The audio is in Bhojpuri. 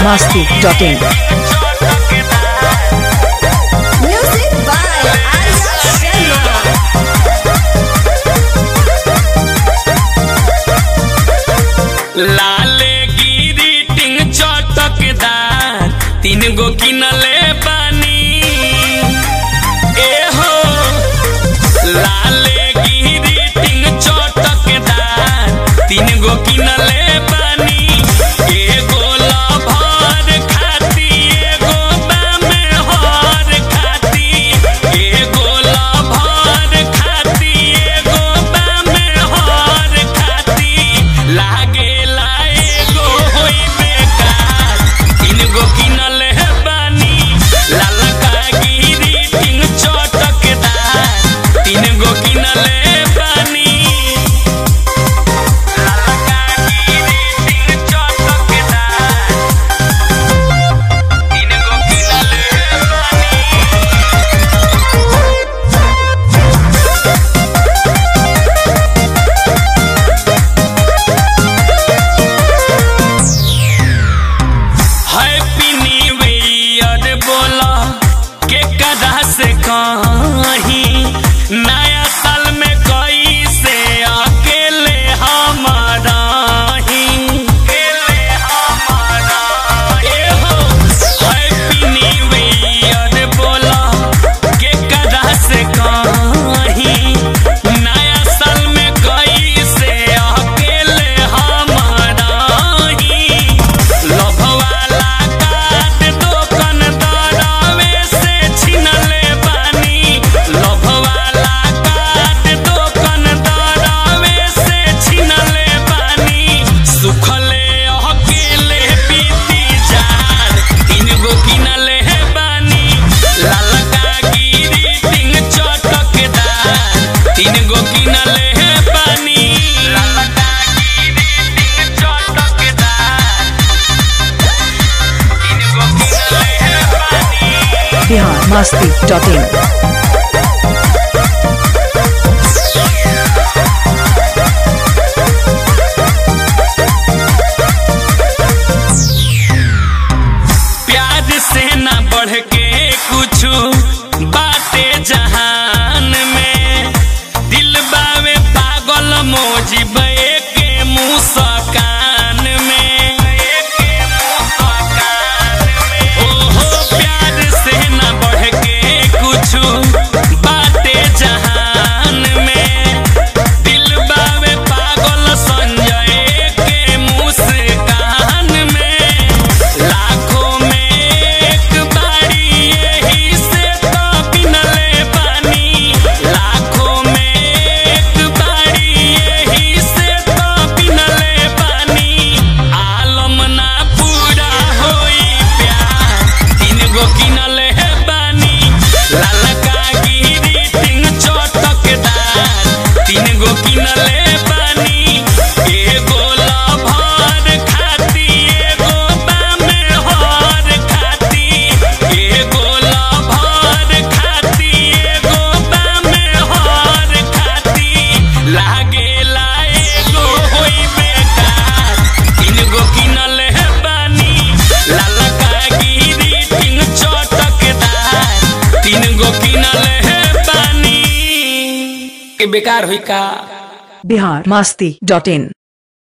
biharmasti.in Music by Arya Sharma. लाले गिरीटिंग चटकदार तीन गो किनले बानी ए हो लाले गिरीटिंग चटकदार तीन गो किनले बानी एगो लभर खाती एगो बामे हर खाती एगो लभर खाती एगो बामे हर खाती लागेला एगो होई बेकार तीन गो किनले बानी लालका गिरी तीन चटकदार तीन गो किनले बानी लालका गिरी तीन चटकदार तीन गो किनले बानी हैप्पी न्यू ईयर बोला के कदा से कहीं नया साल में कई से अकेले हमारा ही अकेले हमारा ए हो हैप्पी न्यू ईयर बोला के कदा से कहीं नया साल में कई से अकेले हमारा ही लभवाला काट दोकन दरावे से छिनले बानी लभवाला काट दोकन दरावे से छिनले बानी सुखले अकेले पीती जार तीन गो किनले बानी लालका गिरी टिंग चटकदार तीन गो किनले बानी लालका गिरी टिंग चटकदार तीन गो किनले बानी biharmasti.in प्यार से ना बढ़ के कुछ बाटे जहान में दिल बावे पागल मोजिब के मुस्कान में ओहो प्यार से ना बढ़ के कुछ बाटे जहान में दिल बावे पागल संजय के मुस्कान में लाखों में एक बारी यही से तो बिनले बानी लाखों में एक बारी यही से तो बिनले बानी आलम ना पूरा होई प्यार तीन गो किनले बानी लालका गिरी तीन चटकदार तीन गो किनले बानी एगो लभर खाती एगो बामे हर खाती एगो लभर खाती एगो बामे हर खाती लागेला एगो होई बेकार तीन गो किनले बानी लालका गिरी तीन चटकदार तीन गो किनले बानी के बेकार होई का biharmasti.in